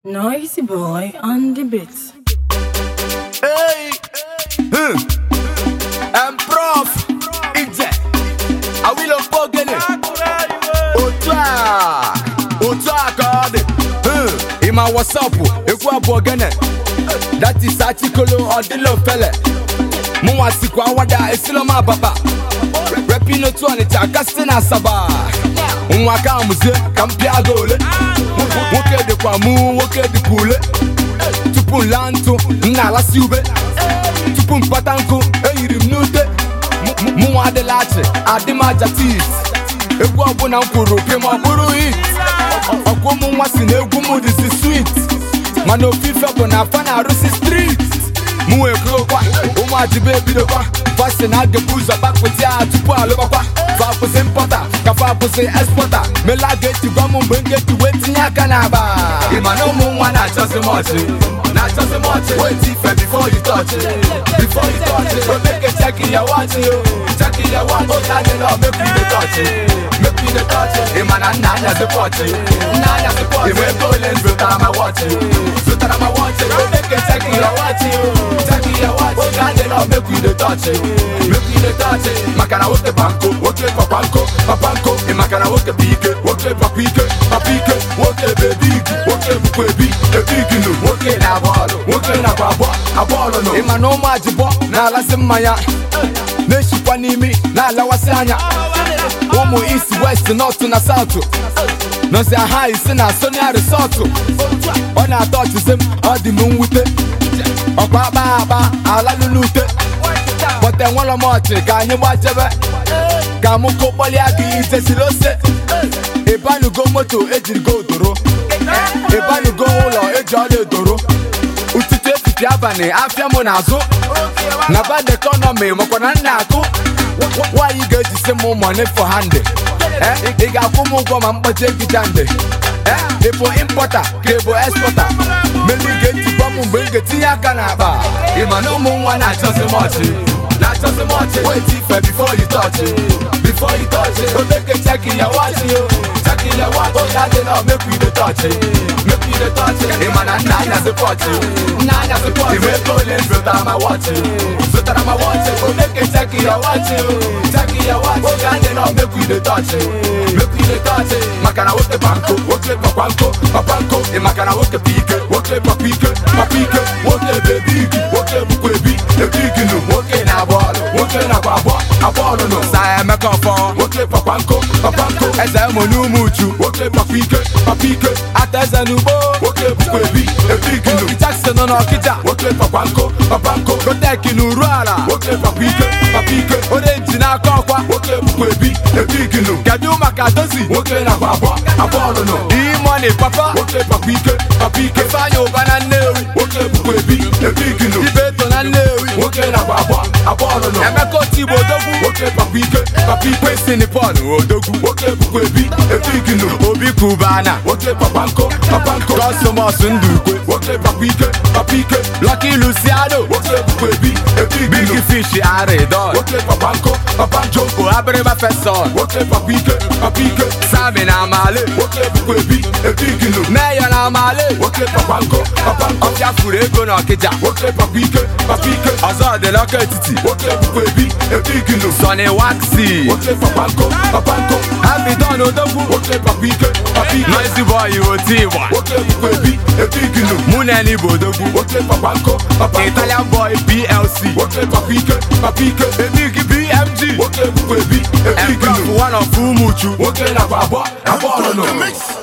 Noisy boy on the beat. Hey, hmm. I'm prof. Ije. Awilo Fogene. Otu a. Otu a ka ọ dị. Hmm. Ịma wasapụ ekwu abụọ gene. That is Achikolo Odilo Fele. Mụnwa sikwa awada esilo m ababa. Repin otu Ọnịcha kasị na Asaba. Nwa ka amụzie ka m pịa gị ole. Nwoke dịkwa mụ nwoke dịkwa ule. tupu m laa ntụ m na-alasị ube tupu m kpata nkụ eyiri m n'ute M- mụnwa adịla achị adị m aja tit egwu ọbụla m kwuru pịa ma ọ bụrụ hit ọkwa ụmụ nwa si na egwu m dịzi swit mana ofufe bụ na afa na-arụsi strit mụ wee kụrụkwa ụmụ adibe ebidokwa fasi na agịbụ ụzọ kpakpụti ha tupu alụbakwa fa akwụsị mpọta ka fa akwụsị ekspọta mela ga-etigwa m mgbe m ga-eji wee tinye aka n'aba ịma na ụmụ nwa na-achọzi m ọchị na-achọzi m ọchị wait ife before you touch it before you touch it so make a check in your watch yo check in your watch oge adị na make we dey touch it make we dey touch it ịma na nna anyazị pọchị nna anyazị pọchị ịma ego ole m zụtara ma wọchị zụtara ma wọchị so make a check in your watch yo check in your watch oge adị na make we dey touch it make we dey touch it maka na nwoke banko nwoke papa nko papa nko ị maka na nwoke bụ ike nwoke papa ike papa ike nwoke bụ ebi igi nwoke bụkwa ebi ebi igi nụ nwoke na-agba ọlụ nwoke nakwa abụọ abụọ ọlụ nụ ịma na ụmụ ajịbọ na-alasị mmanya na-eshikwa n'imi na-alawasị anya ụmụ east west north na south nọzi aha isi na sonia resọtụ ọ na-atọ ọchịsị m ọ dị m mwute ọkwa akpa akpa alalụ n'ute bọta enwelọ m ọchị ka anyị gbajebe ka mụ kokpọlịa gị itesiri ose ịbanugo moto ejirigo odoro ịbanugo ụlọ eji ọla edoro ụtụtụ etiti abalị afịa mụ n'azụ na bad economy makwa na nna akụ nwaanyị ga-ejisi m money for hand Eh, ị ga-akwụ m ụgwọ ma mkpọchi egija nde ị bụ impọta ka ị bụ ekspọta melu ị ga-etikwa m mgbe m ga-etinye aka n'akpa ị ma na ụmụ nwa na-achọzi m ọchị na-achọzi m ọchị wait ife before you touch it before you touch it so make a check in your watch yo check in your watch oge adị na make we dey touch it make we dey touch it ị ma na nna anyazị pọchị nna anyazị pọchị ị ma ego ole m zụtara ma wọchị zụtara ma wọchị so make a check in your watch yo check in your watch oge adị na make we dey touch it make we dey touch it maka na nwoke banko nwoke papa nko papa nko ị maka na nwoke bụ ike nwoke papa ike papa ike nwoke bụ ebi igi nwoke bụkwa ebi ebi igi nụ nwoke na-agba ọlụ nwoke nakwa abụọ abụọ ọlụ nụ sa emeka ọfọ nwoke papa nko papa nko eze ụmụ n'ụmụ uchu nwoke papa ike papa ike ata eze n'ugbo nwoke bụkwa ebi ebi igi nụ Jackson nọ n'ọkịja nwoke papa nko papa nko gotek n'uru ala nwoke papa ike papa ike orenji n'aka ọkwa nwoke bụkwa ebi ebi igi nụ kedu maka dozi nwoke nakwa abụọ abụọ ọlụ nụ imoni papa nwoke papa ike papa ike ifeanya ụba na nnewi nwoke bụkwa ebi ebi igi nụ ibe eto na nnewi nwoke nakwa abụọ abụọ ọlụ nụ emeka otigbo odogwu nwoke papa ike papa ike si nipọn odogwu nwoke bụkwa ebi ebi igi nụ obi kubana nwoke papa nko papa nko kọsọmọs ndụ ukwe nwoke papa ike papa ike lọki luciano nwoke bụkwa ebi ebi igi nụ big fish aridon nwoke papa nko papa joko abịrịba feson nwoke papa ike papa ike sami na amale nwoke bụkwa ebi ebi igi nụ meyo na amale nwoke papa nko papa nko ọfịa furu ego na ọkịja nwoke papa ike papa ike ọzọ dị n'ọka etiti nwoke bụkwa ebi ebi igi nụ sọni waxi nwoke papa nko papa nko abidon odogwu nwoke papa ike papa ike noisy boy oti igba nwoke bụkwa ebi ebi igi nụ mụ na eni bụ odogwu nwoke papa nko papa nko italian boy plc nwoke papa ike papa ike ebi igi bmg nwoke bụkwa ebi ebi igi nụ one of ụmụ uchu nwoke nakwa abụọ abụọ ọlụ nụ